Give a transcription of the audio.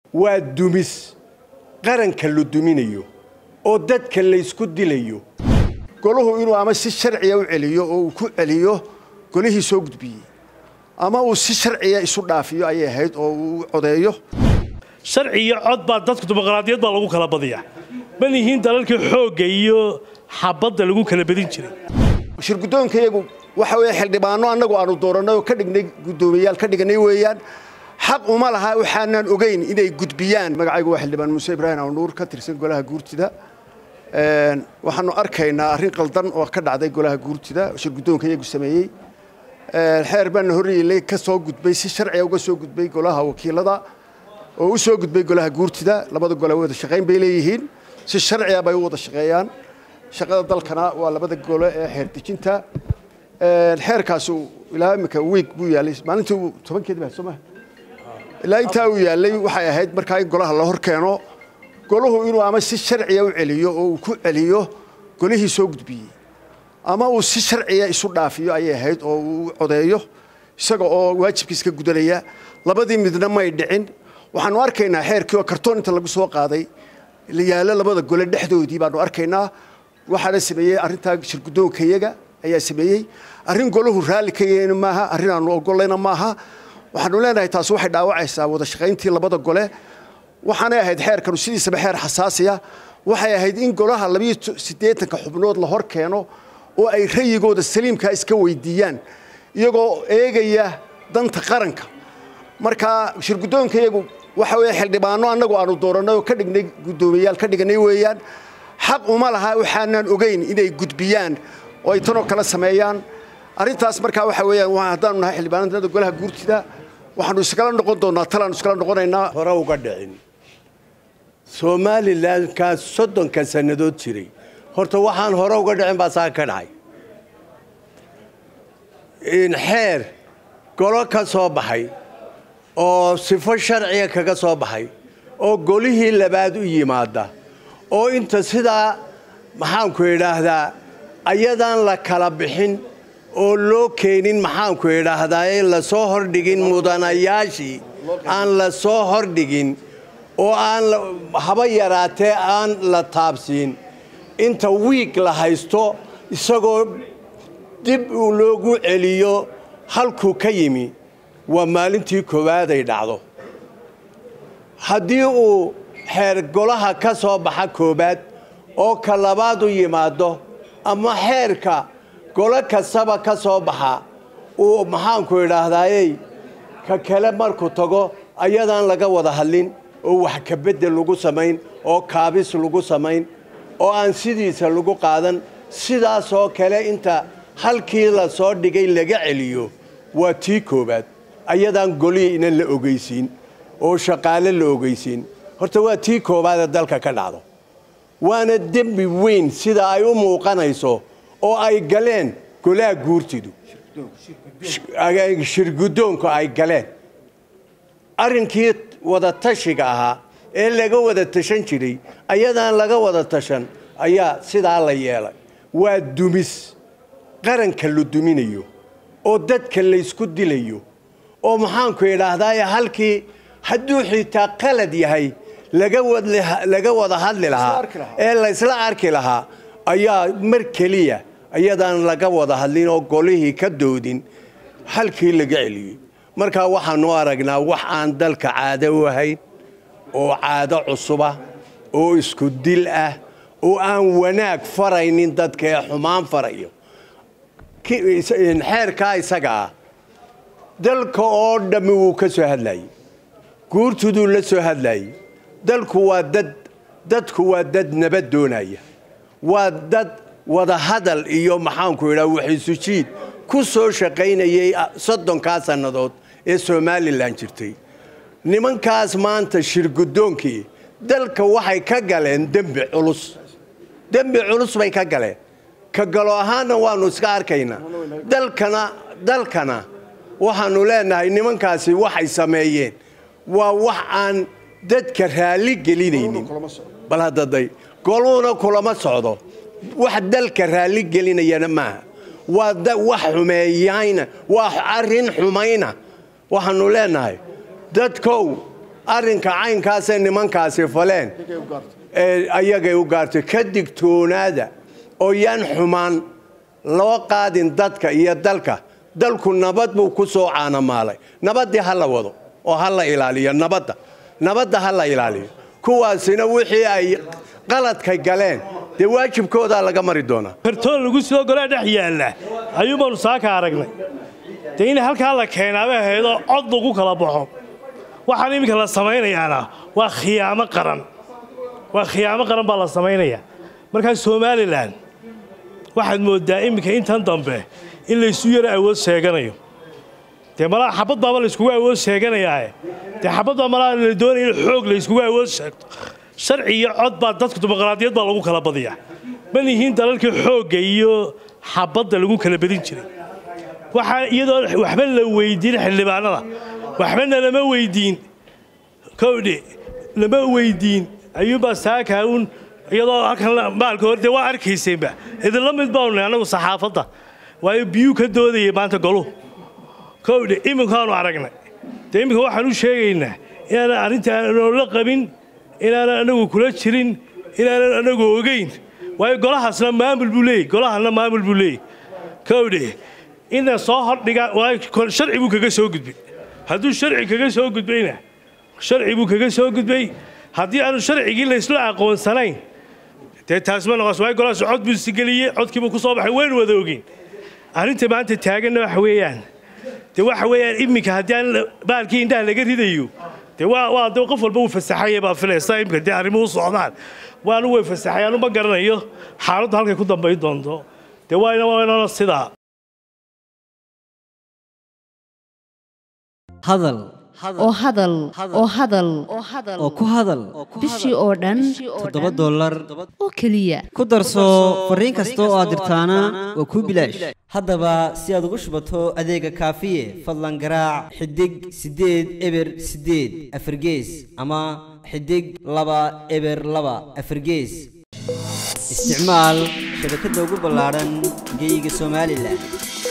waa dumis qaranka la duminayo oo dadka laysku dilayo golahu inuu ama si sharciya u celiyo oo uu ku celiyo golihii soo gudbiyey ama uu si sharciya isu dhaafiyo ayay ahayd oo uu codeeyo sharci iyo cod baa dadku dimuqraadiyad baa lagu kala badiyaa man yihiin dalalkii xoogga iyo xabadda lagu kala badin jiray shirguddoonkayagu waxa weeye xildhibaano annagu aanu doorannay oo ka dhignay guddoomiyayaal ka dhiganay weeyaan xaq uma laha waxaanan ogeyn inay gudbiyaan magacaygu waa xildhibaan muuse ibraahim awnuur ka tirsan golaha guurtida waxaanu arkaynaa arrin qaldan oo ka dhacday golaha guurtida shirguddoonkayagu sameeyey xeer baana horyeelay ka soo gudbay si sharciga uga soo gudbay golaha wakiilada oo u soo gudbay golaha guurtida labada gole wada shaqayn bay leeyihiin si sharciga bay u wada shaqeeyaan shaqada dalkana waa labada gole ee xeer dejinta xeerkaasi ilaa imika wiig buu yaalay maalintii uu tobankeedi baa soo maha ilaa intaa uu yaalay waxay ahayd markaa in golaha la hor keeno golahu inuu ama si sharciya u celiyo oo uu ku celiyo golihii soo gudbiyey ama uu si sharciya isu dhaafiyo ayay ahayd oo uu codeeyo isaga oo waajibkiis ka gudanaya labadii midna may dhicin waxaanu arkaynaa xeerkii oo kartoon inta lagu soo qaaday yaalo labada gole dhexdoodii baanu arkaynaa waxaana sameeyey arrintaa shirguddoonkayaga ayaa sameeyey arrin golahu raalli ka yahayna maaha arrin aanu ogolayna maaha waxaanu leenahay taasi waxay dhaawacaysaa wada shaqayntii labada gole waxaanay ahayd xeerkanu sidiisaba xeer xasaasiya waxay ahayd in golaha labiyo siddeetanka xubnood la hor keeno oo ay rayigooda saliimkaa iska weydiiyaan iyagoo eegaya danta qaranka marka shirguddoonkayagu waxa weeye xildhibaano annagu aanu doorannay oo ka dhignay guddoomiyayaal ka dhiganay weeyaan xaq uma laha waxaanan ogeyn inay gudbiyaan oo ay tanoo kale sameeyaan arrintaas markaa waxa weeyaan haddaanu nahay xildhibaanada golaha guurtida waxaanu iskala noqon doonnaa talaanu iskala noqonaynaa hore uga dhicin somalilankaa soddonka sannadood jiray horta waxaan hore uga dhicin baa saa ka dhacay xeer golo ka soo baxay oo sifo sharciga kaga soo baxay oo golihii labaad u yimaada oo inta sidaa maxaanku idhaahdaa ayadaan la kala bixin oo loo keenin maxaanku idhaahdaa lasoo hordhigin mudanayaashii aan la soo hordhigin oo aan haba yaraatee aan la taabsiin inta wiig la haysto isagoo dib loogu celiyo halkuu ka yimi waa maalintii koowaaday dhacdo haddii uu xeer golaha ka soo baxa koowaad oo ka labaad u yimaado ama xeerka golo kastaba ka soo baxa uu maxaanku idhaahdaayey ka kale markuu tago ayadaan laga wada hadlin oo wax kabedel lagu samayn oo kaabis lagu samayn oo aan sidiisa lagu qaadan sidaasoo kale inta halkii la soo dhigay laga celiyo waa tii koowaad ayadaan golihii inan la ogeysiin oo shaqaale la ogeysiin horta waa tii koowaadee dalka ka dhacdo waana dembi weyn sida ay u muuqanayso oo ay galeen golaha guurtidu shirguddoonku ay galeen arrinkii wada tashiga ahaa ee laga wada tashan jiray ayadaan laga wada tashan ayaa sidaa la yeelay waa dumis qaranka la duminayo oo dadka laysku dilayo oo maxaanku idhaahdaa halkii hadduu xitaa qalad yahay laga wada hadli lahaa ee laysla arki lahaa ayaa mar keliya ayadaan laga wada hadlin oo golihii ka doodin halkii laga celiyey markaa waxaanu aragnaa wax aan dalka caado u ahayn oo caado cusuba oo isku dil ah oo aan wanaag faraynin dadka ee xumaan farayo xeerkaa isaga ah dalka oo dhammi wuu ka soo hadlayey guurtuduu la soo hadlayey dalku waa dad dadku waa dad nabad doonaya waa dad wada hadal iyo maxaanku idhaha waxisujiid ku soo shaqaynayay soddonkaa sannadood ee somalilan jirtay nimankaas maanta shirguddoonkii dalka waxay ka galeen dembi culus dembi culus bay ka galeen ka galo ahaanna waannu iska arkaynaa dalkana dalkana waxaannu leenahay nimankaasi waxay sameeyeen waa wax aan dadka raalli gelinaynin bal haddaday goluhuna kulama socdo wax dalka raalli gelinayana maaha waa wax xumeeyayna waa arrin xumayna waxaannu leenahay dadkow arrinka caynkaasay nimankaasi faleen ee ayagay u gaartay ka digtoonaada oo yaan xumaan loo qaadin dadka iyo dalka dalku nabad buu ku soo caanamaalay nabaddii ha la wado oo ha la ilaaliyo nabadda nabadda ha la ilaaliyo kuwaasina wixii ay qaladka galeen dee waajibkoodaa laga mari doonaa kartoon lagu sidoo golaa dhex yaalla ayuunbaanu saaka aragnay dee in halkaa la keenaaba ahaydoo cod lagu kala baxo waxaan iminka la samaynayaana waa khiyaamo qaran waa khiyaamo qaran baa la samaynayaa markaa somalilan waxaad mooddaa iminka intan dambe in laysu yaro awood sheeganayo dee malaa xabad baaba layskugu awood sheeganayaae dee xabad baa malaa la doonaya in xoog layskugu awood sheegto sharci iyo cod baa dadku dimuqraadiyad baa lagu kala badiyaa ma lihiin dalalkii xoogga iyo xabadda lagu kala badin jiray waxaa iyadoo waxba la weydiin xildhibaanada waxbana lama weydiin kowdhe lama weydiin ayuunbaa saakaa uun iyadoo halkan maalka hor dee waa arkayseenba idinla mid baanu nahay annagu saxaafadda waayo biyuu ka doodayay maanta goluhu kowdhe iminkaanu aragnay dee iminka waxaan u sheegaynaa inaanan arrinta aanoola qabin inaanan anagu kula jirin inaanan anagu ogeyn waayo golahaasna maamul buu leeyey golahana maamul buu leeyey kowdhe ina soo hordhiga waayo sharci buu kaga soo gudbay hadduu sharci kaga soo gudbayna sharci buu kaga soo gudbay haddii aanu sharcigii laysla aqoonsanayn dee taas ma noqos waayo golahaas cod buu isigeliyey codkiibuu ku soo baxay waynu wada ogeyn arrinta maanta taaganna waxa weeyaan dee waxa weeyaan iminka haddii aan baalkii indhaha laga ridayo dee waa waa dee qof walba uu fasaxaya baa filaysa iminka dee arrimuhu socdaan waanu way fasaxayaanu ma garanayo xaaladdu halkay ku dambayn doonto dee waa waynana sidaa hadal oo hadal oo hadal oo ku hadal bishii oo dhan toddoba dollar oo keliya ku darso fariin kasta oo aad dirtaana waa kuu bilaash haddaba si aad ugu shubato adeega kaafiye fadlan garaac xidig siddeed eber siddeed afargees ama xidig laba eber laba afargees isticmaal shabakadda ugu ballaadhan geyga somalilan